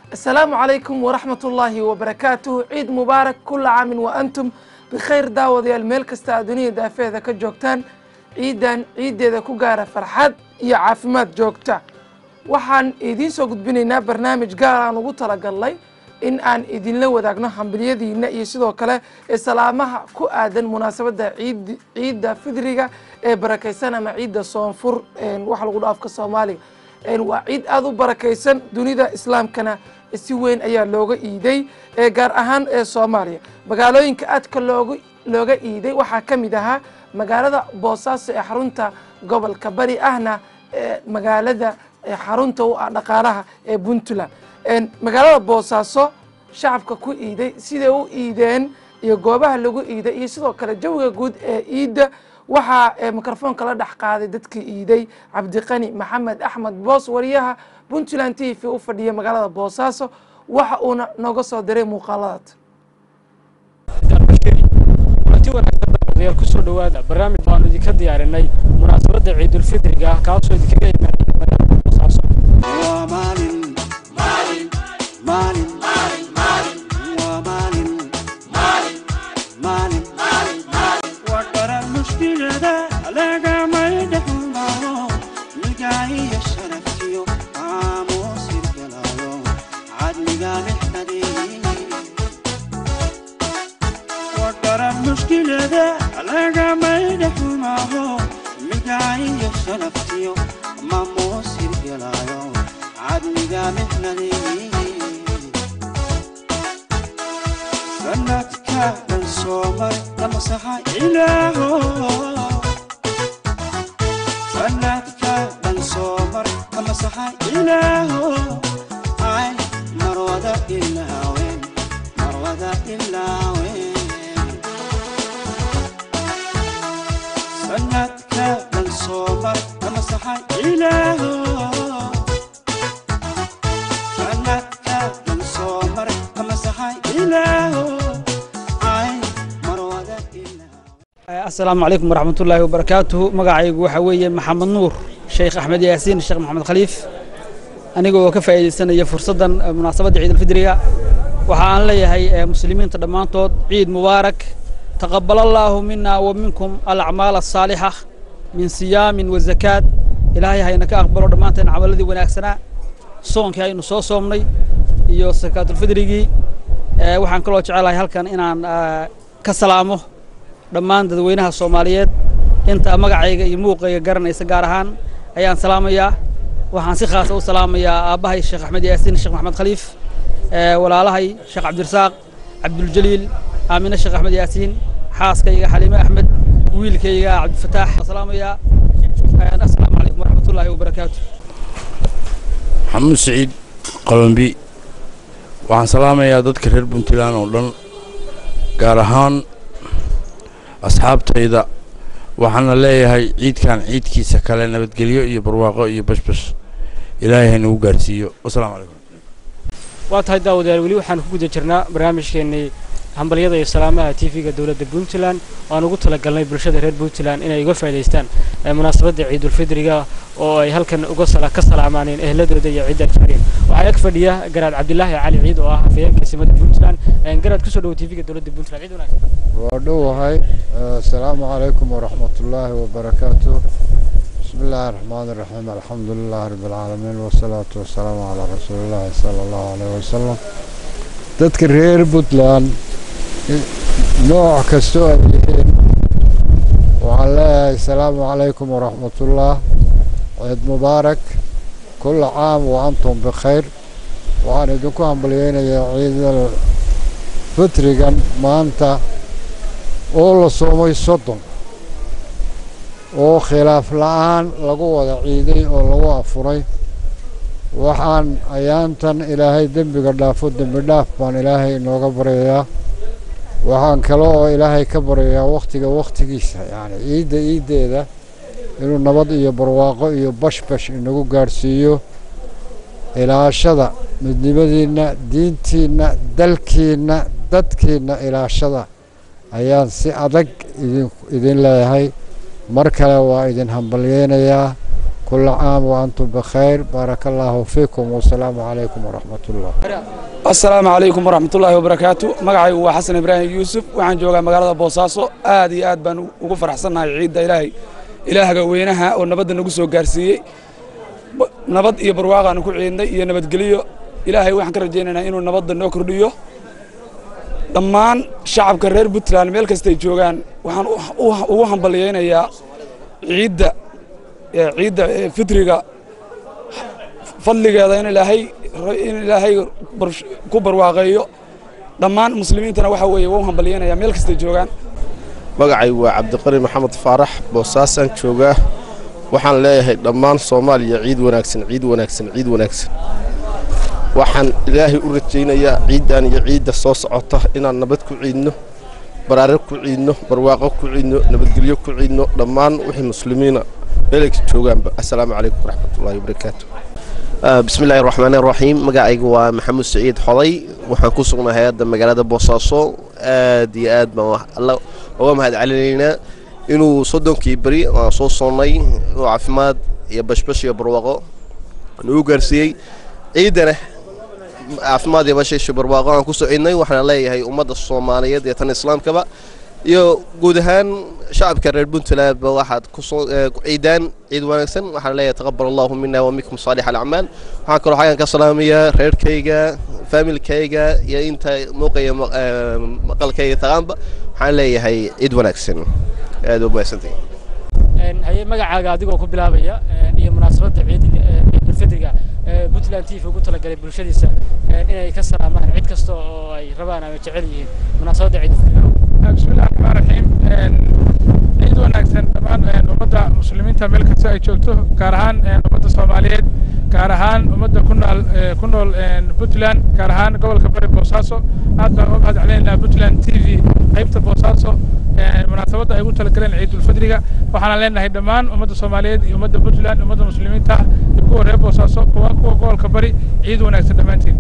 asalaamu calaykum waraxmat ullaahi wabarakaatuh ciid mubaarak kula caamin wa antum bikhayr daawadayaal meel kasta aad dunida daafeeda ka joogtaan ciidan ciiddeeda ku gaara farxad iyo caafimaad joogta waxaan idiin soo gudbinaynaa barnaamij gaar aan ugu talagalnay in aan idinla wadaagno hambilyadiina iyo sidoo kale ee salaamaha ku aadan munaasabadda ciid ciidda fidriga ee barakaysan ama ciidda soonfur waxa lagu dha afka soomaaliga waa ciid aada u barakaysan dunida islaamkana si weyn ayaa looga iiday gaar ahaan ee soomaaliya magaalooyinka aadka looga looga iiday waxaa ka mid ahaa magaalada boosaaso ee xarunta gobolka bari ahna magaalada xarunta u ah dhaqaalaha ee puntland magaalada boosaaso shacabka ku iiday siday u iideen iyo goobaha lagu iiday iyo sidoo kale jawiga guud ee iidda waxaa mikrofoonka la dhex qaaday dadkii iiday cabdiqani maxamed axmed boos wariyaha puntland t v u fadhiya magaalada boosaaso waxa uuna nooga soo diray muuqaaladaad kulanti wanaagsan daawadayaal kusoo dhowaada barnaamij baanu idinka diyaarinay munaasabadda ciidulfidriga kaasoo idinkaga imaanaya magaalada boosaaso Waa maalin maalin maalin waa maalin maalin waa dharar mushkilada lagamay dhexmaro milgaahiyo sharaftiyo aamuusir galayo cadliga dhexdadii waa dharar mushkilada lagamay dhexmaro milgaahiyo sharaftiyo maamuusir galayo cadliga dhexdadii sanadka dhan soo maray lamasaxa ilaaho sanadka dhan soo maray lamasaxa ilaaho ay marwada ilaawen marwada ilaawen sanadka dhan soo maray lamasaxa ilaaho sanadka dhan soo maray lamasaxa ilaaho ay marwada ilaawen asalaamu calaykum waraxmatullaahi wabarakaatuhu magacaygu waxaa weeye maxamed nuur sheekh axmed yaasiin sheekh maxamed khaliif aniga oo ka faa'iidaysanaya fursaddan eh, munaasabadda ciidulfidriga waxa aan leeyahay eh, muslimiinta dhammaantood ciid mubaarak taqabal allaahu mina wa minkum alacmaal asaalixa min siyaamin wa zakaad ilaahay hayna ka aqbalo dhammaanteen camaladii wanaagsanaa soonkii aynu soo soomnay iyo sakaatulfidrigii Eh, waxaan kaloo jecelahay halkan inaan eh, ka salaamo dhammaan dadweynaha soomaaliyeed inta magacayga iyo muuqayga garanaysa gaar ahaan ayaan salaamayaa waxaan si khaasa u salaamayaa aabbahay sheekh axmed yaasiin sheekh maxamed khaliif eh, walaalahay sheekh cabdirasaaq cabduljaliil aamine sheekh axmed yaasiin xaaskayga xaliime axmed wiilkayga cabdifataax waan salaamayaa Eh, assalaamu calaykum waraxmatullaahi wabarakaatu maxamuud siciid qalombi waxaan salaamayaa dadka reer puntland oo dhan gaar ahaan asxaabtayda waxaana leeyahay ciidkan ciidkiisa kale nabadgelyo iyo barwaaqo iyo bashbash ilaahay haynagu gaarsiiyo wasalaamu calaykum waa tahay daawadayaal weli waxaan ku guda jirnaa barnaamijkeennii hambalyada iyo salaamaha tv-ga dowladda puntland oo aan ugu talagalnay bulshada reer puntland inay uga faa'idaystaan eh, munaasabadda ciidulfidriga oo ay halkan uga sala ka salaamaaneen ehladooda iyo cidda jecleen waxaa ag fadhiya garaad cabdilaahi cali ciid oo ah afhayeenka simada puntland Eh, garaad kusoo dhowo tv-ga dowladda puntland ciid wanaagsan waa dhowahay asalaamu calaykum waraxmat ullaahi wabarakaatu bismi illaahi raxmaani raxiim alxamdu lilahi rabbi alcaalamiin wasalaatu wasalaamu calaa rasuulillaahi sala allahu caleyhi wasalam dadka reer puntland i- nooc kastoo ay yihiin waxaan leeyahay asalaamu calaykum waraxmatullah ciid mubaarak kulla caam wa antum bikhayr waxaan idinku hambalyeynayaa ciidal fitrigan maanta oo la soomay soddon oo khilaaf la-aan lagu wada ciiday oo lagu afuray waxaan ayaantan ilaahay dembiga dhaafo dembi dhaaf baan ilaahay inooga baryayaa waxaan kale oo ilaahay ka baryayaa wakhtiga wakhtigiisa yacni ciidda ciiddeeda inuu nabad iyo barwaaqo iyo bashbash inagu gaadhsiiyo ilaashada midnimadiinna diintiinna dalkiinna dadkiinna ilaashada ayaan si adag idin idin leeyahay mar kale waa idin hambalyeynayaa كل عام وأنتم بخير بارك الله فيكم والسلام عليكم ورحمة الله asalaamu calaykum waraxmatullaahi wabarakaatu magacaygu waa xasan ibraahim yuusuf waxaan joogaa magaalada boosaaso aad iyo aad baan ugu faraxsannahay ciidda ilaahay ilaahga weynaha oo nabadda nagu soo gaarsiiyey Ba- nabad iyo barwaaqaanu ku ciidnay iyo nabadgelyo ilaahay waxaan ka rajaynaynaa inuu nabadda noo kordhiyo dhammaan shacabka reer puntland meel kastay joogaan waxaan u- u- ugu hambalyaynayaa ciidda ee ciidda ee fitriga fadligeeda in ilaahay in ilaahay bar- ku barwaaqeeyo dhammaan muslimiintana waxa weeye waa u hambalyanaya meel kastay joogaan magacaygu waa cabdiqani maxamed faarax boosaasaan joogaa waxaan leeyahay dhammaan soomaaliya ciid wanaagsan ciid wanaagsan ciid wanaagsan waxaan ilaahay u rajaynayaa ciiddan iyo ciidda soo socota inaan nabad ku ciidno baraare ku ciidno barwaaqo ku ciidno nabadgelyo ku ciidno dhammaan wixii muslimiina meelay joogaanba assalaamu calaykum waraxmatullaahi wabarakaatu bismi illaahi raxmaan raxiim magacaygu waa maxamuud saciid xoday waxaan ku sugnahay hadda magaalada boosaaso aad iyo aad baan wax- alla uga mahad celinaynaa inuu soddonkii beri aan soo soonnay oo caafimaad iyo bashbash iyo barwaaqo nagu gaarsiiyey ciidana caafimaad iyo bashash iyo barwaaqo aan ku soo ciidnay waxaan leeyahay ummadda soomaaliyeed iyo tan islaamkaba iyo guud ahaan shacabka reer puntlandba waxaad kusoo ciidaan ciid wanaagsan waxaan leeyahay taqabal allahu mina wa minkum saalix alacmaal waxaan kaloo xagan ka salaamayaa reerkayga faamilkayga iyo inta muuqaya ma- eh, maqalkayga taqaanba waxaan leeyahay ciid wanaagsan aad u mahadsantahay haye magacaaga adigoo ku bilaabaya een, iyo munaasabadda ciidiga ee ciidulfidriga ee puntland t v ugu talagalay bulshadiisa een, inay ka salaamaan cid kasta oo ay rabaan ama jecel yihiin munaasabadda ciidulfidriga بسم الله الرحمن الرحيم ciid wanaagsan dhammaan ummadda muslimiinta meel kasta ay joogto gaar ahaan ummadda soomaaliyeed gaar ahaan ummadda ku nool ku nool puntland gaar ahaan gobolka bari boosaaso aad baan uga mahad celinaynaa puntland t v qaybta boosaaso munaasabadda ay ugu talagaleen ciidulfidriga waxaana leenahay dhammaan ummadda soomaaliyeed iyo ummadda puntland ummadda muslimiinta ah iyo kuwa reer boosaaso kuwa kuwa gobolka bari ciid wanaagsan dhammaantiin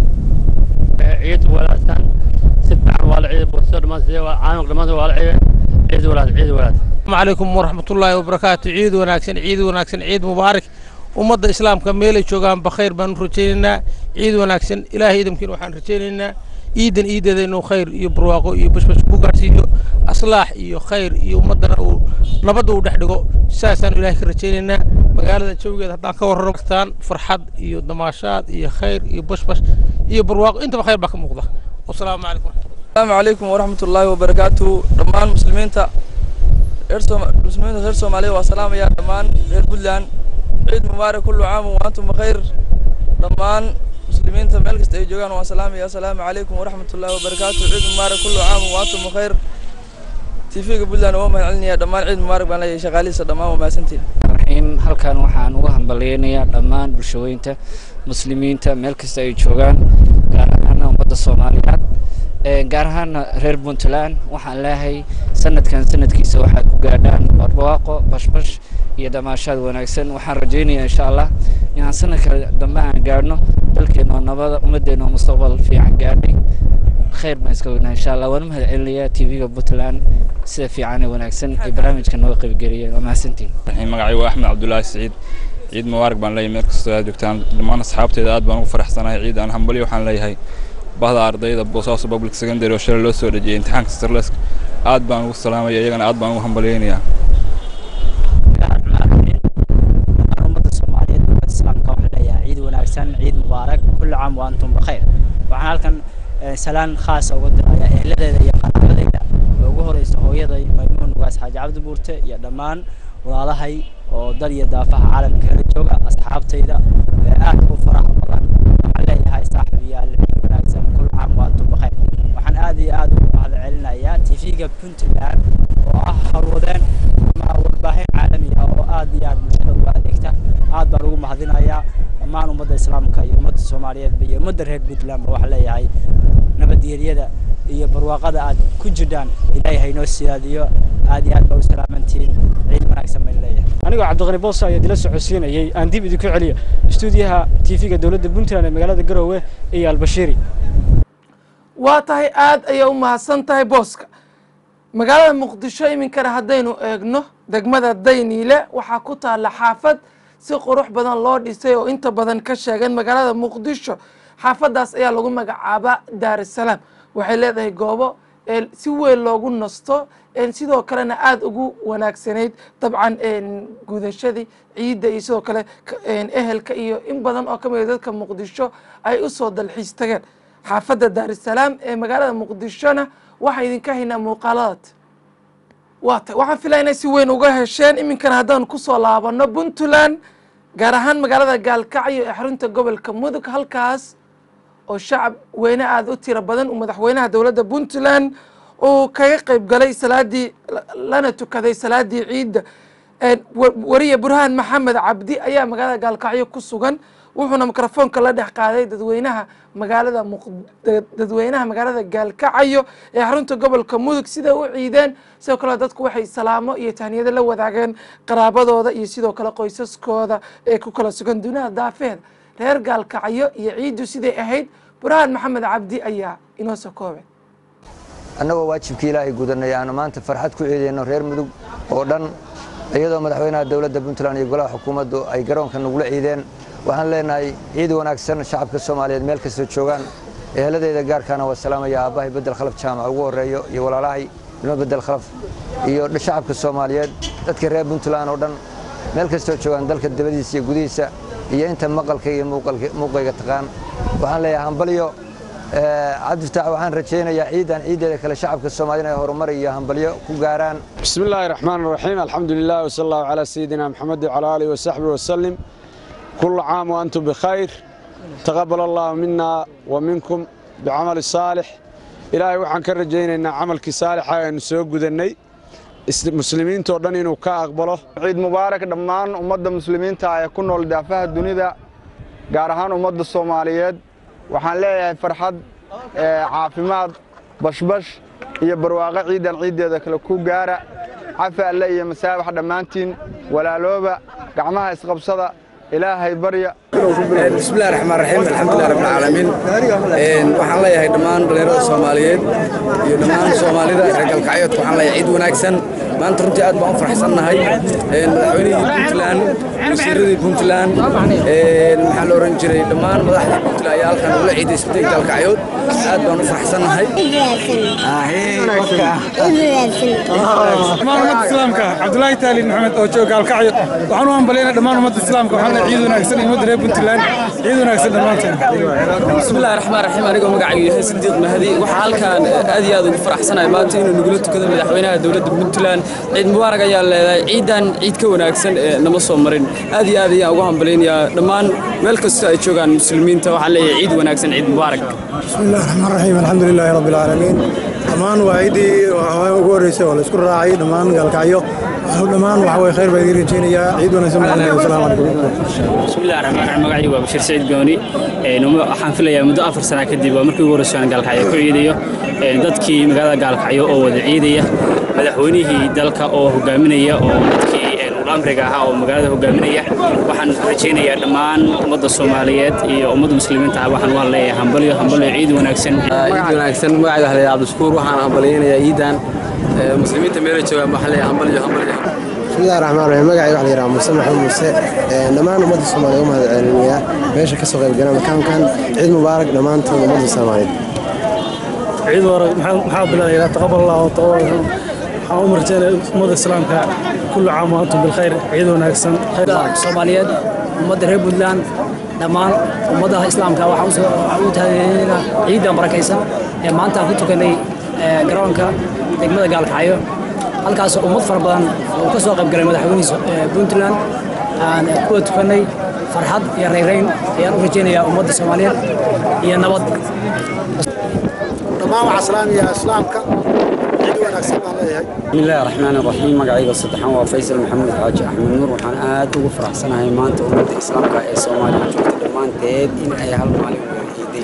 ciid wanaagsan si fiican waa la ciiday boosaaso dhammaan sidee waa caanaq dhammaantood waa la ciiday ciid wanaagsan ciid wanaagsan السلام عليكم ورحمة الله وبركاته عيد وناكسن عيد وناكسن عيد مبارك ومضى إسلام كميلة شوغان بخير بان رجينا عيد وناكسن إلهي يمكن وحان رجينا عيدا عيدا إنه خير يبرواقو يبش بش بوغاسيو أصلاح يو خير يو مدنا نبضو ودحدقو ساسان إلهي رجينا مقالة شوغي هدان كور رمكتان فرحاد يو دماشات يو خير يو بش بش يو برواقو انت بخير باك مقضى والسلام عليكم السلام عليكم ورحمة الله وبركاته دمان مسلمين reer Sooma- muslimiinta reer soomaaliya waa salaamayaa dhammaan reer puntland ciid mubaarak kullu caam wa antum bakayr dhammaan muslimiinta meel kasta ay joogaan waan salaamaya asalaamu calaykum waraxmat ullahi wabarakaatu ciid mubaarak kullu caam wa antum bakayr tv-ga puntland waa mahad celinayaa dhammaan ciid mubaarak baan leeyahay shaqaalihiisa dhammaan waa mahadsantiin raxiim halkan waxaan uga hambalyaynayaa dhammaan bulshooyinta muslimiinta meel kasta ay joogaan gaar ahaana ummadda soomaaliyeed ee gaar ahaana reer puntland waxaan leeyahay sanadkan sanadkiisa waxaad ku gaadhaan barwaaqo bashbash iyo damaashaad wanaagsan waxaan rajaynayaa insha allah inaan sanadka dambe aan gaadhno dalkeena oo nabada ummaddeena oo mustaqbal fiican gaadhay khayr baan iska weynaa insha allah waan u mahad celinayaa tv-ga puntland sida fiican ee wanaagsan ee barnaamijka nooga qaybgeliyeen waa mahadsantiin raxiim magacaygu waa axmed cabdulaahi siciid ciid mubaarak baan leeyahay meel kastoo aad joogtaan dhammaan asxaabteeda aad baan ugu faraxsanahay ciid aan hambalyo waxaan leeyahay bahda ardayda boosaaso public secondary oo shalay loo soo dhejiyay imtixaanka starlesk aad baan ugu salaamaya iyagana aad baan ugu hambalyaynayaa ummadda soomaaliyeed ummadda islaamka waxaan leeyahay ciid wanaagsan ciid mubaarak kulli caam wa antum bakayr waxaan halkan eh, salaan khaasa uga dirayaa ehladeeda iyo qaraabadeyda oo ugu horeysa hooyaday maymuun ugaas xaaji cabdi buurte iyo dhammaan walaalahay oo dal iyo daafaha caalamka kala jooga asxaabtayda ee aadka u faraha badan waxaan leeyahay saaxiibayaal ciid wanaagsan kulli caam wa antum bakayr waxaan aad iyo aad ugu mahad celinayaa tv-ga puntland oo ah hawlwadeen ama warbaahin caalami ah oo aad iyo aad bulshada uga adeegta aad baan ugu mahadinayaa dhammaan ummadda islaamka iyo ummadda soomaaliyeedba iyo ummadda reer puntlandba waxaan leeyahay nabadgelyada iyo barwaaqada aad ku jirhaan ilaahay haynoo siyaadiyo aad iyo aad baa u salaamantihiin ciid wanaagsan baan leeyahay anigoo cabdiqani boos ayaa dila socodsiinayay aan dib idinku celiyo istuudiyaha tv-ga dowladda puntland ee magaalada garowe iyo albashiiri waa tahay aad ayay u mahadsan tahay booska magaalada muqdisho iminkana haddaynu eegno degmada dayniile waxaa ku taalla xaafad si qurux badan loo dhisay oo inta badan ka sheegeen magaalada muqdisho xaafadaas ayaa lagu magacaabaa daarusalaam waxay leedahay goobo si weyn loogu nasto sidoo kalena aada ugu wanaagsanayd dabcan gudashadii ciidda iyo sidoo kale ehelka iyo in badan oo ka mid dadka muqdisho ay usoo dalxiis tageen xaafadda daarusalaam ee magaalada muqdishona waxaa idinka haynaa muuqaaladaad waa tay waxaan filaya inay si weyn uga hesheen iminkana haddaan kusoo laabano puntland gaar ahaan magaalada gaalkacyo ee xarunta gobolka mudug halkaas oo shacab weyne aada u tiro badan uu madaxweynaha dowladda puntland uu kaga qeyb galay salaadii lana tukaday salaadii ciidda wariye burhaan maxamed cabdi ayaa magaalada gaalkacyo ku sugan wuxuuna mikrofoonka la dhex qaaday dadweynaha magaalada dadweynaha magaalada gaalkacyo ee xarunta gobolka mudug siday u ciideen sidoo kale dadku waxay salaamo iyo tahniyado la wadaageen qaraabadooda iyo sidoo kale qoysaskooda ee ku kala sugan dunida daafeeda reer gaalkacyo iyo ciiddu siday ahayd burhaan maxamed cabdi ayaa inoo soo koobay annagoo waajibkii ilaahay gudanay aanu maanta farxad ku ciidayno reer mudug oo dhan iyadoo madaxweynaha dowladda puntland iyo golaha xukuumaddu ay garoonka nagula ciideen waxaan leenahay ciid wanaagsan shacabka soomaaliyeed meel kastoo joogaan eheladeyda gaarkaana waa salaamaya aabbahay bedel khalaf jaamac ugu horreeyo iyo walaalahay ilmo bedel khalaf iyo shacabka soomaaliyeed dadka reer puntland oo dhan meel kastoo joogaan dalka dabadiisa iyo gudihiisa iyo inta maqalka iyo muuqayga taqaan waxaan leeyahay hambalyo cabdifataax waxaan rajaynayaa ciidan ciiddeeda kale shacabka soomaaliyed inay horumar iyo hambalyo ku gaaraan بسم الله الرحمن الرحيم الحمد لله وصلى الله على سيدنا محمد وعلى آله وصحبه وسلم كل عام وأنتم بخير تقبل الله منا ومنكم بعمل الصالح إلهي وحن كرجينا إن عملك صالح أن سوق ذني مسلمين تودن إنه كأقبله ciid mubaarak dhammaan ummadda muslimiinta ee ku nool daafaha dunida gaar ahaan ummadda soomaaliyeed waxaan leeyahay farxad caafimaad bashbash iyo barwaaqo ciidan ciiddeeda kale ku gaara cafi alle iyo masaabax dhammaantiin walaalooba gacmaha isqabsada ilaahay barya bismillahi raxmaan raxiim alxamdulilah rabbil caalamiin waxaan leeyahay dhammaan dhalinyarada soomaaliyeed iyo dhammaan soomaalida reer galkacyoodka waxaan leeyahay ciid wanaagsan maanta runtii aad baan u faraxsannahay madaxweynihii puntland wasiiradii puntland maxaa la oran jiray dhammaan madaxdii puntland ayaa halkan ula ciiday isbitay galkacyood aad baan u faraxsannahay dhammaan ummadda islaamka cabdulaahi taaliin maxamed oo jooga gaalkacyo waxaan u hambalyaynaa dhammaan ummadda islaamka waxaan leeyahay ciid wanaagsan iyo ummadda reer puntland ciid wanaagsan dhammaanteen bismillahi raxmaan raxiim anigoo magacaygu yahay sidiiq mahdi waxaa halkaan aad iyo aad ugu faraxsanahay maanta inuu nagula tukado madaxweynaha dowladda puntland ciid mubaarak ayaa leedahay ciidan ciid ka wanaagsan ee nama soo marin aad iyo aad ayaan ugu hambalaynayaa dhammaan meel kasta ay joogaan muslimiinta waxaan leeyahay ciid wanaagsan ciid mubaarak بسم الله الرحمن الرحيم الحمد لله رب العالمين dhammaan waa ciidii ugu horreysay oo la isku raacay dhammaan gaalkacyo dhammaan waxa way khayr baa idiin rajaynayaa ciid wanaagsan baan leeyahay asalaamu calaykum bismillahi raxmaan raxiim magacaygu waa bashiir saciid gooni waxaan filayaa muddo afar sana kadib waa markii ugu horreysay aan gaalkacyo ku ciidayo dadkii magaalada gaalkacyo oo wada ciidaya madaxweynihii dalka oo hogaaminaya oo dadkii amriga ahaa oo magaalada hogaaminaya waxaan rajaynayaa dhammaan ummadda soomaaliyeed iyo ummadda muslimiinta ah waxaan u hadleeyahay hambalyo hambalyo ciid wanaagsan ciid wanaagsan magacayga haleeya cabdishukuur waxaan hambalyaynayaa ciidan muslimiinta meela joogaan waxaan leeyahay hambalyo hambalyo بسم الله الرحمن الرحيم magacayga waxa la yidhaha muuse maxamed muuse dhammaan ummadda soomaaliya u mahad celinayaa meesha ka soo qayb gala makaankan ciid mubaarak dhammaantood ummadda soomaaliyeed ciid mubaarak maxaa bilaabaya taqabal allah wa taqabal waxaan u marjeynaya ummadda islaamka kullu caam wa antum bilkhayr ciid wanaagsan soomaaliyeed ummadda reer puntland dhammaan ummadaha islaamka waxaan u tahaynaa ciidan barakaysan ee maanta aan ku tukanay garoonka degmada gaalkacyo halkaasoo ummad fara badan uu ka soo qayb galay madaxweynihiisa puntland aan kuwa tukanay farxad iyo rayrayn ayaan u rajaynayaa ummadda soomaaliyeed iyo nabad dhammaan waxaa salaamaya islaamka ciid wanaagsan baan leeyahay بسم الله الرحمن الرحيم magacayga saddexaan waa faysal maxamuud xaaji axmed nuur waxaan aad ugu faraxsanahay maanta ummadda islaamka ee soomaaliya joogta dhammaanteed in ay hal maalin wada ciiday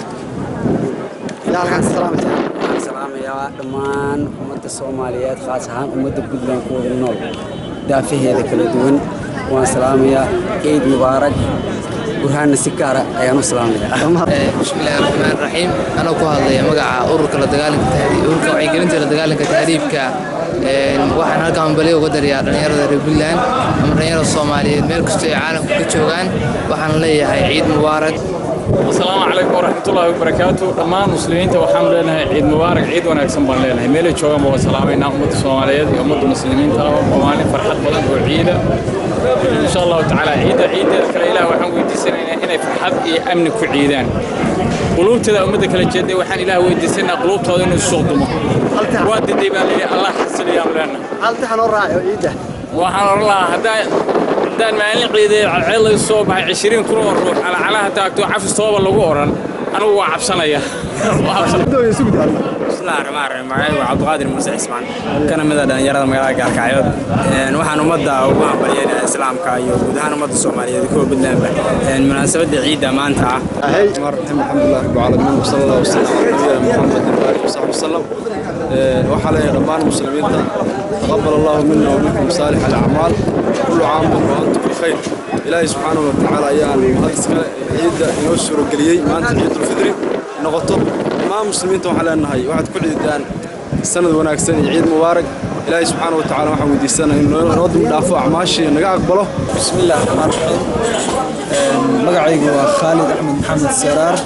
waxaan salaamayaa dhammaan ummadda soomaaliyeed khaas ahaan ummadda puntland kuwada nool daafaheeda kala duwan waan salaamayaa ciid mubaarak burhaanna si gaara ayaan u salaamaya bismillahi raxmaan raxiim anoo ku hadlaya magaca ururka la dagaalanka tahriib ururka wacyigelinta la dagaalanka tahriibka waxaan halkan hambalyo uga dariyaa dhallinyarada reer puntland ama dhallinyarada soomaaliyeed meel kastoo ay caalamka ka joogaan waxaan leeyahay ciid mubaarak asalaamu calaykum waraxmatullaahi wabarakaatu dhammaan muslimiinta waxaanu leenahay ciid mubaarak ciid wanaagsan baan leenahay meelay joogaanba waan salaamaynaa ummadda soomaaliyeed iyo ummadda muslimiinta waa maalin farxad badan oo ciida insha allahu tacaala ciidda ciiddeeda kale ilaah waxaan weydiisanaynaa inay farxad iyo amni ku ciidaan quluubteeda ummadda kala jeeday waxaan ilaah weydiisanaynaa quluubtooda inuu suuq dumo waa diday baan leeyahay allah xasiliyaan leenahay haltaxan oo raaco ciidda waxaan oran lahaa haddaa haddaan maalin ciiday cadceed laga soo baxay cishiriin kun oo ruux calacalaha taagto cafis tooba lagu oran anigu waa cabsanaya bismillahi raxmaan raxiim magacaygu waa cabdiqaadir muuse cismaan kana mid a dhallinyarada magaalada gaalkacyood waxaan ummadda ugu hambalyeynaya islaamka iyo guud ahaan ummadda soomaaliyeed kuwa puntlandba munaasabadda ciidda maanta ah alxamdulilah rabbi caalamiin wasala allah wasalam calaa nabiyina muxamedin waalihi wasaxbi wasalam waxaa leeyahay dhammaan muslimiinta taqabal allahu mina waminkum saalix alacmaal kullu caamun wa antum bikhayr ilaahay subxaanahu watacaala ayaan mahad iskale ciidda inoo suurageliyey maanta ciidulfidri noqoto dhammaan muslimiinta waxaan leenahay waxaad ku ciidaan sanad wanaagsan iyo ciid mubaarak ilaahay subxaanahu watacaala waxaan weydiisanaa inuu inoo dib dhaafo acmaashii naga aqbalo bismillaah raxmaan raxiim magacaygu waa khaalid axmed maxamed saraar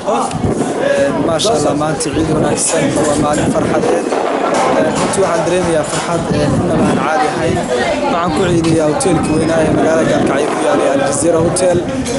maasha allah maanta ciid wanaagsan waa maalin farxadeed runtii waxaan dareemayaa farxad innaba aan caadi ahayn waxaan ku ciidayaa hoteelkii weynaa ee magaalada gaalkacyo ku yaalay aljazeera hotel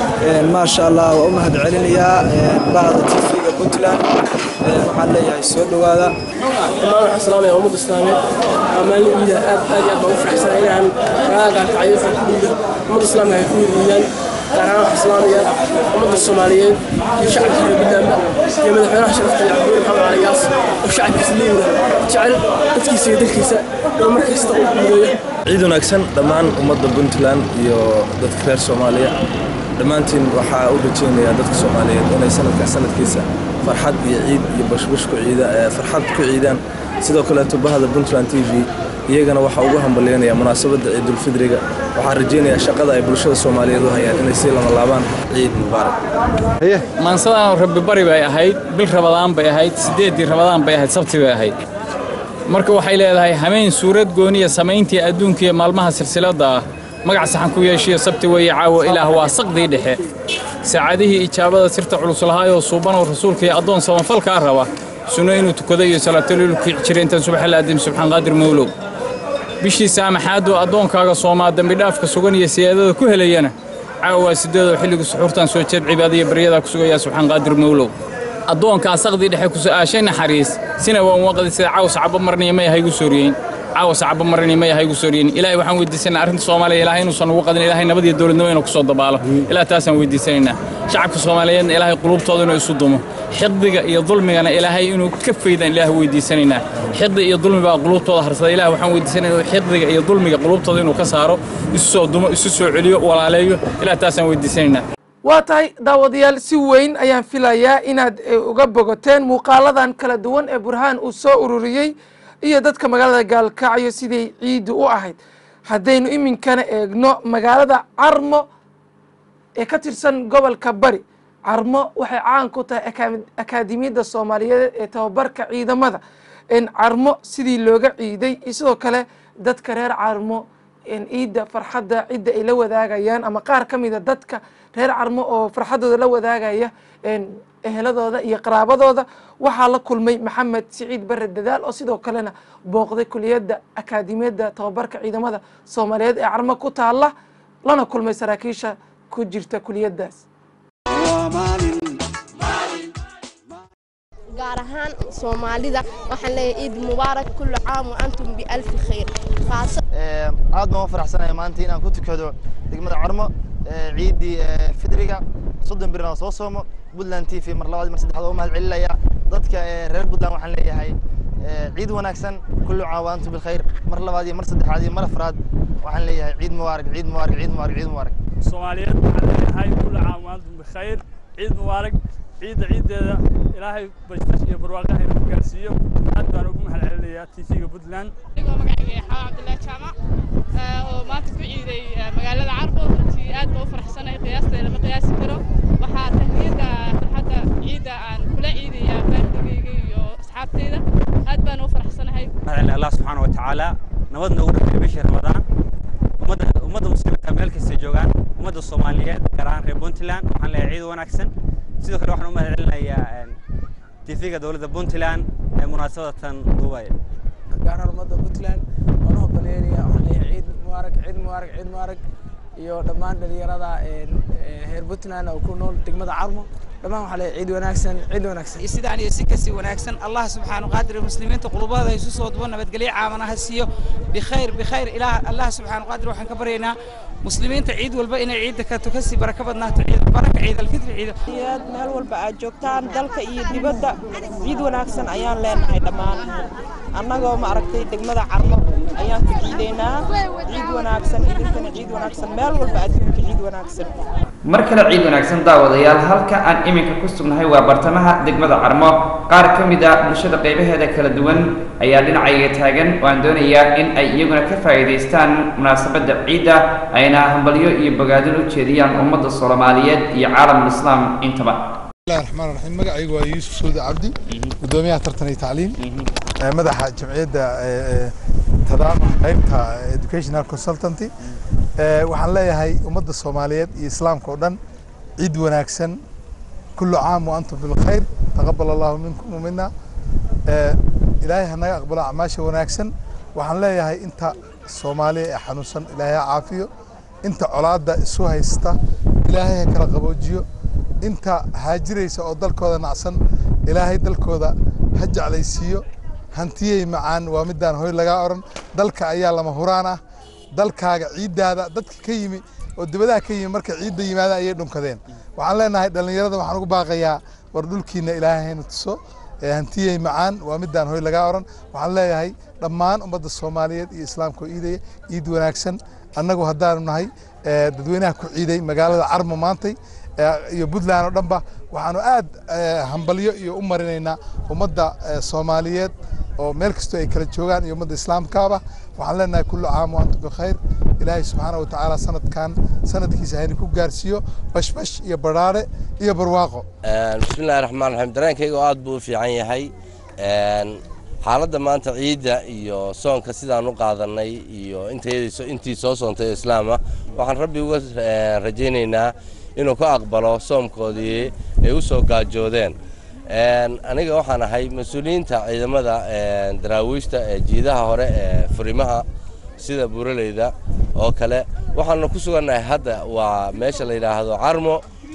maasha allah waa u mahad celinayaa bahda tv-ga puntland waxaan leeyahay soo dhowaada dhammaan waxaan salaamaya ummadda islaameed waa maalin ciida aad aad iyo aad baan u faraxsan inaan magaalada gaalkacyo farxadiida ummadda islaamka ay ku yidiidaan gaar ahaan waxaan salaamayaa ummadda soomaaliyeed iyo shacabka reer puntlandba iyo madaxweynaha sharafta iyo cabdulle maxamed cali gaas oo shacabkiisa liiwada jecel dadkiisa iyo dalkiisa inuu mar kasta u guuleeyo ciid wanaagsan dhammaan ummadda puntland iyo dadka reer soomaaliya dhammaantiin waxaa u rajaynayaa dadka soomaaliyeed inay sanadka sanadkiisa farxad iyo ciid iyo bashbash ku ciida farxad ku ciidaan sidoo kaleeto bahda puntland t v iyagana waxaa ugu hambalyeynaya munaasabadda ciidulfidriga waxaan rajaynayaa shaqada ay bulshada soomaaliyeed u hayaan inay sii lama laabaan ciid mubaarak maansadaan rabbi bari bay ahayd bil rabadaan bay ahayd siddeeddii rabadaan bay ahayd sabti bay ahayd marka waxay leedahay hameen suurad gooniya samayntii adduunka iyo maalmaha silsiladda ah magac saxan ku yeeshiyo sabti weeye caawo ilaah waa saqdii dhexe saacadihii ijaabada sirta culus lahaayoo suubanoo rasuulka iyo addoon samafalkaa raba sunno inuu tukado iyo salaatolilu kici jira intaan subaxa la adim subxaan qaadir mawlow bishii saamaxaadoo addoonkaaga soomaa dembidhaafka sugan iyo siyaadada ku helayana caawa waa sideedoo xilligu suxuurtan soo jeed cibaadaiyo baryadaa ku sugayaa subxaan qaadir mawlow addoonkaa saqdii dhexe ku su'aashay naxariis sina waan waqdi sida caws cabo marniya may haygu sooriyeyn caawas cabo marniya may haygu sooriyeyn ilaahay waxaan weydiisanaynaa arrinta soomaaliya ilaahay inuusan ugu qadin ilaahay nabad iyo dowladnimo inuu ku soo dabaalo ilaah taasaan weydiisanaynaa shacabka soomaaliyeedna ilaahay qulubtooda inuu isu dumo xiqdiga iyo dulmigana ilaahay inuu ka faydaan ilaah weydiisanaynaa xiqdi iyo dulmi baa qulubtooda harsada ilaah waxaan weydiisanaynaa xiqdiga iyo dulmiga qulubtooda inuu ka saaro isu soo dumo isu soo celiyo walaaleeyo ilaah taasaan weydiisanaynaa waa tahay daawadayaal si weyn ayaan filayaa inaad uga bogoteen muuqaaladan kala duwan ee burhaan uu soo ururiyey iyo dadka magaalada gaalkacyo siday ciiddu u ahayd haddaynu iminkana eegno magaalada carmo ee ka tirsan gobolka bari carmo waxay caan ku tahay akaademiyadda soomaaliyeed ee tababarka ciidamada carmo sidii looga ciiday iyo sidoo kale dadka reer carmo ciidda farxadda cidda ay la wadaagayaan ama qaar ka mida dadka reer carmo oo farxaddooda la wadaagaya eheladooda iyo qaraabadooda waxaa la kulmay maxamed siciid bare dadaal oo sidoo kalena booqday kuliyadda akaademiyadda tababarka ciidamada soomaaliyeed ee carmo ku taala lana kulmay saraakiisha ku jirta kuliyaddaas gaar ahaan soomaalida waxaan leeyahay ciid mubaarak kullu caam wa antum bialfi khayr aad baan u faraxsanahay maanta inaan ku tukado degmada carmo ciiddii fidriga soddon birna soo soomo puntland t v mar labaad mar saddexaad oo mahad celinaya dadka reer puntland waxaan leeyahay ciid wanaagsan kullu caam wa antum bilkhayr mar labaad iyo mar saddexaad iyo mar afraad waxaan leeyahay ciid mubaarak ciid mubaarak ciid mubaarak ciid mubaarak soomaaliyeed waxaan leeyahay kullu caam wa antum bikhayr ciid mubaarak ciidda ciiddeeda ilaahay bashbash iyo barwaaqaha inuu gaarsiiyo aad baan ugu mahad celinayaa tv-ga puntland anigoo magacayga xawa cabdullaahi jaamac oo maanta ku ciiday magaalada carbo runtii aad baa u faraxsanahay qiyaasteeda lama qiyaasi karo waxaa tahniyada farxadda ciidda aan kula ciidayaa baaldigayga iyo asxaabteyda aad baan u faraxsanahay mahadcelin allah subxaana watacaala nabad noogu dhameeyey bishii ramadaan ummadda ummadda muslimiinta meel kasta joogaan ummadda soomaaliyeed gaar ahaan reer puntland waxaan leeyahay ciid wanaagsan sidoo kale waxaan u mahad celinayaa tv-ga dowladda puntland ee munaasabadatan duubay gaar ahaan ummadda puntland waan u hoggolaynaya waxaan leeyahay ciid mubaarak ciid mubaarak ciid mubaarak iyo dhammaan dhalinyarada reer puntland oo ku nool degmada carmo dhammaan waxaa leeyahay ciid wanaagsan ciid wanaagsan sidaan iyo si kasi wanaagsan allah subxaana qaadir muslimiinta qulubada isu soo dubo nabadgelyo caamana ha siiyo bikhayr bikhayr ilaah allah subxaana qaadir waxaan ka baryaynaa muslimiinta ciid walba inay ciidda ka tukasi baraka badnaato ciid baraka ciid alfitri ciid aad meel walba aad joogtaan dalka iyo dibadda ciid wanaagsan ayaan leenahay dhammaan annagoo ma aragtay degmada carmo ayaan ku ciidaynaa ciid wanaagsan idinkana ciid wanaagsan meel walba adduunka ciid wanaagsan mar kale ciid wanaagsan daawadayaal halka aan iminka ku sugnahay waa bartamaha degmada carmo qaar ka mid a bulshada qaybaheeda kala duwan ayaa dhinacayga taagan waan doonayaa in ay iyaguna ka faa'iidaystaan munaasabadda ciidda ayna hambalyo iyo bogaadin u jeediyaan ummadda soomaaliyeed iyo caalamul islaam intaba bismillahi raxmaan raxiim magacaygu waa yuusuf suude cabdi gudoomiyaha tartan iyo tacliim madaxa jamciyadda tadaamun qaybta educational consultanty waxaan leeyahay ummadda soomaaliyeed iyo islaamka oo dhan ciid wanaagsan kullu caam wa antum bilkhayr taqabal allahu minkum wamina ilaahay ha naga aqbalo acmaasha wanaagsan waxaan leeyahay inta soomaaliya ee xanuunsan ilaahay ha caafiyo inta colaadda isu haysta ilaahay ha kala qaboojiyo inta haajiraysa oo dalkooda nacsan ilaahay dalkooda ha jeclaysiiyo hantiyey macaan waa midaan hoy lagaa odhan dalka ayaa lama huraan ah dalkaaga ciiddaada dadka ka yimi oo dibadaha ka yimi marka ciidda yimaada ayay dhunkadeen waxaan leenahay dhallinyarada waxaan ugu baaqayaa war dhulkiina ilaahay hayna tuso hantiyey macaan waa midaan hoy lagaa odhan waxaan leeyahay dhammaan ummadda soomaaliyeed iyo islaamka oo iidaya ciid wanaagsan annagu haddaanu nahay dadweynaha ku ciiday magaalada carmo maantay iyo puntland oo dhanba waxaanu aad hambalyo iyo u marinaynaa ummadda soomaaliyeed oo meel kastoo ay kala joogaan iyo ummadda islaamkaaba waxaan leenahay kullu caam wa antum bikhayr ilaahay subxaana wa tacaala sanadkan sanadkiisa hayna ku gaarsiiyo bashbash iyo badhaare iyo barwaaqo bismillahi raxmaan raxiim dareenkayga oo aad buu u fiican yahay xaaladda maanta ciidda iyo soonka sidaan u qaadanay iyo intii soo soontay oo islaama waxaan rabbi uga rajaynaynaa inuu ka aqbalo soomkoodii ay u soo gaajoodeen aniga waxaan ahay mas-uuliyiinta ciidamada daraawiishta ee jiidaha hore ee furimaha sida buuraleyda oo kale waxaanu ku sugannahay hadda waa meesha la yidhaahdo carmo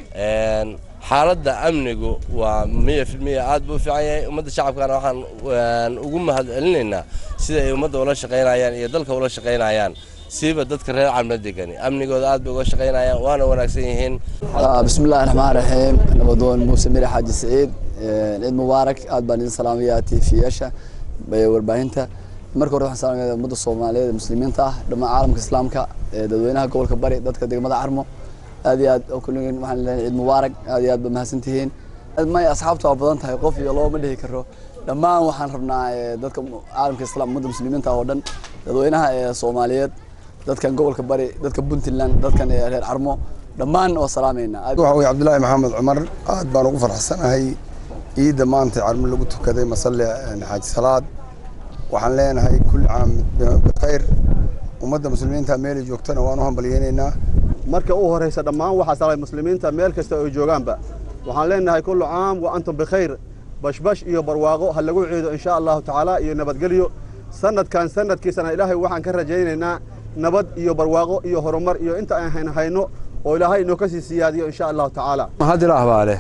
xaaladda amnigu waa miya filmiya aad buu u fiican yahay ummadda shacabkana waxaan ugu mahad celinaynaa sida ay ummadda ula shaqaynayaan iyo dalka ula shaqaynayaan siiba dadka reer calma degani amnigooda aad bay uga shaqaynayaan waana wanaagsan yihiin bismillahi raxmaan raxiim nabadoon muuse mire xaaji saciid ciid mubaarak aad baan idin salaamayaa tiifiyaasha warbaahinta marka hore waxaan salaamaya ummadda soomaaliyeed muslimiinta ah dhammaan caalamka islaamka dadweynaha gobolka bari dadka degmada carmo aad iyo aad kulligeen waxaan leeyahay ciid mubaarak aad iyo aad ba mahadsantihiin may asxaabta waa badan tahay qof iyo loo ma dhihi karo dhammaan waxaan rabnaa dadka caalamka islaam ummadda muslimiinta oo dhan dadweynaha ee soomaaliyeed dadkan gobolka bari dadka puntland dadkan reer carmo dhammaan waa salaameynaa waxa weye cabdulaahi maxamed cumar aad baan ugu farxsanahay ciidda maanta carmo lagu tukaday masalle xaaji salaad waxaan leenahay kulli caam bikhayr ummadda muslimiinta meelay joogtana waan u hambalyeynaynaa marka u horeysa dhammaan waxaa salay muslimiinta meel kasta oo joogaanba waxaan leenahay kullu caam wa antum bikhayr bashbash iyo barwaaqo ha lagu ciido insha allahu tacaala iyo nabadgelyo sanadkan sanadkiisana ilaahay waxaan ka rajaynaynaa nabad iyo barwaaqo iyo horumar iyo inta aan hayno oo ilaahay inoo kasii siyaadiyo insha allahu tacaala mahad ilaah baa leh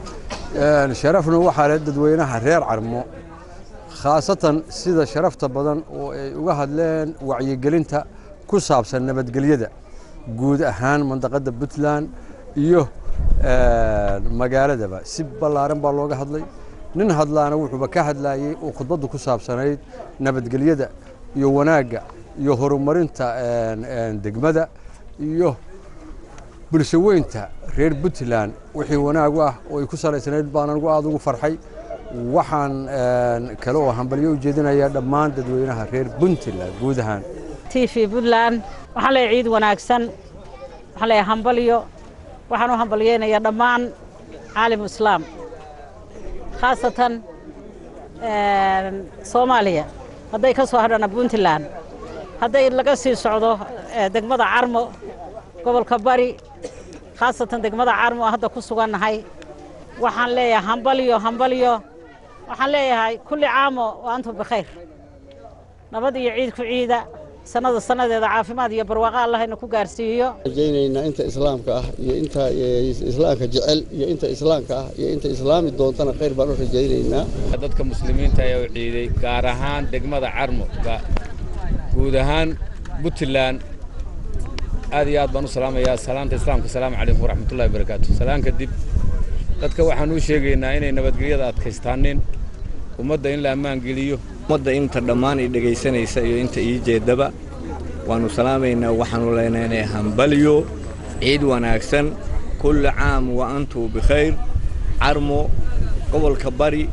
sharafna waxaa leh dadweynaha reer carmo khaasatan sida sharafta badan oo ay uga hadleen wacyigelinta ku saabsan nabadgelyada guud ahaan mandaqadda puntland iyo magaaladaba si ballaaran baa looga hadlay nin hadlaana wuxuuba ka hadlayey oo khudbaddu ku saabsanayd nabadgelyada iyo wanaagga iyo horumarinta degmada iyo bulsho weynta reer puntland wixii wanaag u ah oo ay ku salaysanayd baan anigu aada ugu farxay waxaan kale oo hambalyo u jeedinayaa dhammaan dadweynaha reer puntland guud ahaan t v puntland waxaan leeyahay ciid wanaagsan waxaan leeyahay hambalyo waxaan u hambalyeynayaa dhammaan caalimu islaam khaasatan soomaaliya hadday ka soo hadhana puntland hadday laga sii socdo degmada carmo gobolka bari khaasatan degmada carmo hadda ku sugannahay waxaan leeyahay hambalyo hambalyo waxaan leeyahay kulli caamo wa antum bikhayr nabad iyo ciid ku ciida sanada sannadeeda caafimaad iyo barwaaqo allahayna ku gaarsiiyo rajaynaynaa inta islaamka ah iyo inta islaamka jecel iyo inta islaamka ah iyo inta islaami doontana khayr baan u rajaynaynaa dadka muslimiinta ayaa u ciiday gaar ahaan degmada carmo guud ahaan puntland aad iyo aad baan u salaamayaa salaanta islaamka asalaamu calaykum waraxmatullahi wabarakaatu salaan kadib dadka waxaan u sheegaynaa inay nabadgelyada adkaystaanin ummadda in la ammaan geliyo ummadda inta dhammaan i dhegaysanaysa iyo inta ii jeedaba waannu salaamaynaa waxaannu leenaynay hambalyo ciid wanaagsan kulli caam wa antum bikhayr carmo gobolka bari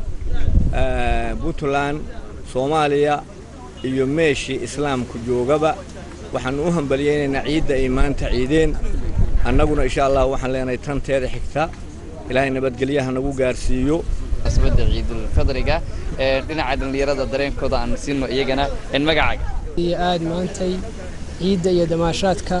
puntland soomaaliya iyo meeshii islaamku joogaba waxaannu u hambalyaynaynaa ciidda ay maanta ciideen annaguna insha allah waxaan leenahay tanteeda xigta ilaahay nabadgelyaha nagu gaarsiiyo asbada ciidulfadriga dhinaca dhallinyarada dareenkooda aan siino iyagana magacaaga iyo aad maantay ciidda iyo damaashaadka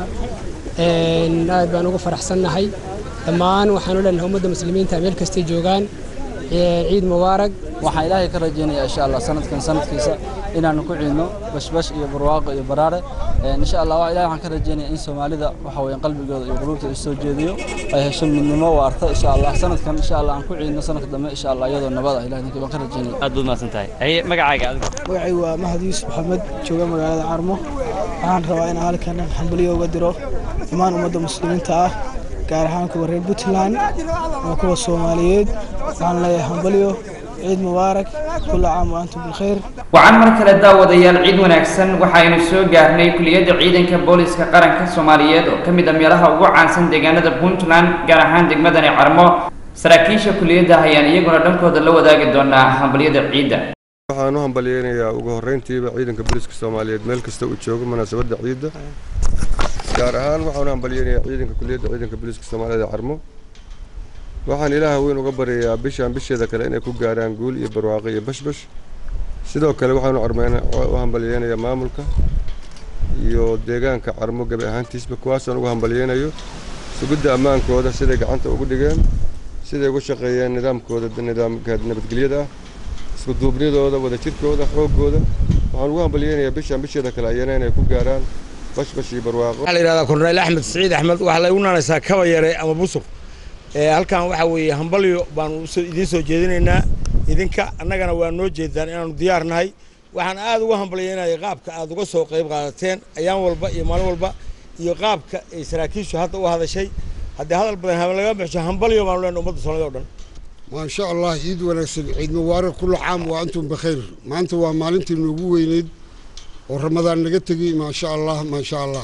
aad baan ugu faraxsannahay dhammaan waxaanu leenahay ummadda muslimiinta meel kastay joogaan ciid mubaarak waxaan ilaahay ka rajaynayaa insha allah sanadkan sanadkiisa inaanu ku ciidno bashbash iyo barwaaqo iyo baraare insha allah ilahay waxaan ka rajaynayaa in soomaalida waxa weeyaan qalbigooda iyo qulubta isu soo jeediyo ay hesho midnimo waarta insha allah sanadkan insha allah aan ku ciidno sanadka dambe insha allah iyadoo nabad ah ilahay baan ka rajaynaya aad baad mahadsan tahay haye magacaaga adiga magacaygu waa mahad yuusuf maxamed jooga magaalada carmo waxaan rabaa inaan halkan hambalyo uga diro dhammaan ummadda muslimiinta ah gaar ahaan kuwa reer puntland oo kuwa soomaaliyeed waxaan leeyahay hambalyo ciid mubaarak kulla caam wa antum bilkhayr wacan mar kale daawadayaal ciid wanaagsan waxaynu soo gaarnay kuliyadda ciidanka booliska qaranka soomaaliyeed oo ka mid a meelaha ugu caansan deegaanada puntland gaar ahaan degmadani carmo saraakiisha kuliyadda ayaan iyaguna dhankooda la wadaagi doonaa hambalyada ciidda waxaan u hambalyeynayaa ugu horreyntiiba ciidanka booliska soomaaliyeed meel kasta uu joogo munaasabadda ciidda gaar ahaan waxaan u hambalyeynayaa ciidanka kuliyadda ciidanka booliska soomaaliyeed ee carmo waxaan ilaaha weyn uga baryayaa bishaan bisheeda kale inay ku gaaraan guul iyo barwaaqo iyo bashbash sidoo kale waxaanu u hambalyeynayaa maamulka iyo deegaanka carmo gabi ahaantiisba kuwaasaan ugu hambalyeynayo sugidda ammaankooda siday gacanta ugu dhigeen siday ugu shaqeeyeen nidaamkooda nidaamka nabadgelyada ah isku duubnidooda wadajirkooda xooggooda waxaan ugu hambalyeynayaa bishaan bisheeda kale ayana inay ku gaaraan bashbash iyo barwaaqo waxaa la yidhahdaa korneyl axmed siciid axmed waxaa lagu naanaysaa kaba yare ama busur halkan waxaa weeye hambalyo baanu idiin soo jeedinaynaa idinka annagana waa noo jeedaan inaanu diyaar nahay waxaan aad uga hambalyeynaya qaabka aad uga soo qayb qaadateen ayaan walba iyo maalin walba iyo qaabka ay saraakiishu hadda u hadashay haddii hadal badan haben laga bixisho hambalyo baanu leenahay ummadda soomaalida o dhan ما شاء الله عيد ونكسب عيد مبارك كل عام وأنتم بخير ما أنتم وما أنتم نقوين ورمضان نقتقي ما شاء الله ما شاء الله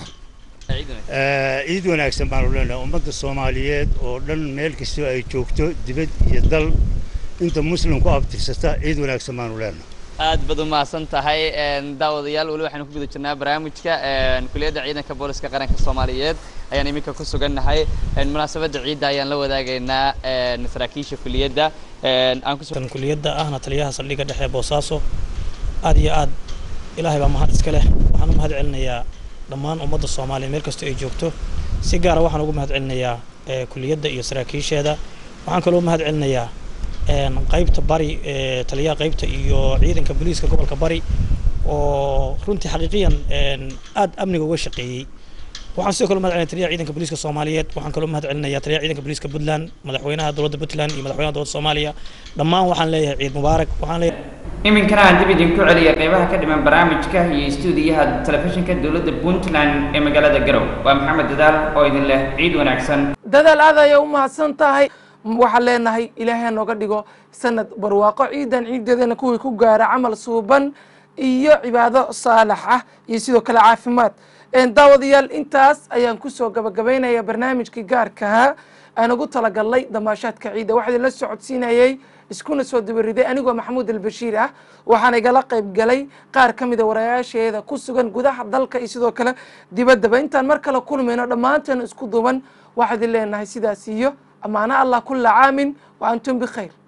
ciid wanaagsan baanu leenahay ummadda soomaaliyeed oo dhan meel kastoo ay joogto dibad iyo dal inta muslim ku abtirsata ciid wanaagsan baanu leenahay aad baad u mahadsan tahay daawadayaal weli waxaynu ku guda jirnaa barnaamijka kuliyadda ciidanka booliska qaranka soomaaliyeed ayaan iminka ku sugannahay munaasabadda ciidda ayaan la wadaagaynaa saraakiisha kuliyadda aan kuliyadda ahna taliyaha saldhigga dhexe boosaaso aad iyo aad ilaahay baa mahad iska leh waxaan u mahad celinayaa dhammaan ummadda soomaaliya meel kastoo ay joogto si gaara waxaan ugu mahad celinayaa kuliyadda iyo saraakiisheeda waxaan kaloo mahad celinayaa qaybta bari taliyaha qaybta iyo ciidanka booliiska gobolka bari oo runtii xaqiiqiyan aad amniga uga shaqeeyey waxaan sidoo kale mahad celinaya taliyaha ciidanka booliiska soomaaliyeed waxaan kaloo mahad celinaya taliyaha ciidanka booliiska puntland madaxweynaha dowladda puntland iyo madaxweynaha dowladda soomaaliya dhammaan waxaan leeyahay ciid mubaarak waxaan leeyahay iminkana aan dib idinku celiya qeybaha ka dhiman barnaamijka iyo istuudiyaha telefishinka dowladda puntland ee magaalada garow waa maxamed dadaal oo idin leh ciid wanaagsan dadaal aad ayay u mahadsan tahay waxaan leenahay ilaahay nooga dhigo sanad barwaaqo ciidan ciideedana kuwii ku gaara camal suuban iyo cibaado saalax ah iyo sidoo kale caafimaad daawadayaal intaas ayaan kusoo gabagabaynaya barnaamijkii gaarkahaa aan ugu talagalnay damaashaadka ciidda waxaa idinla socodsiinayey iskuna soo dabariday anigoo maxamuud albashiir ah waxaana igala qayb galay qaar ka mida warayaasheeda ku sugan gudaha dalka iyo sidoo kale dibaddaba intaan mar kale kulmayno dhammaanteen isku duuban waxaa idin leenahay sidaas iyo ammaano allah kulla caamin wa antum bikhayr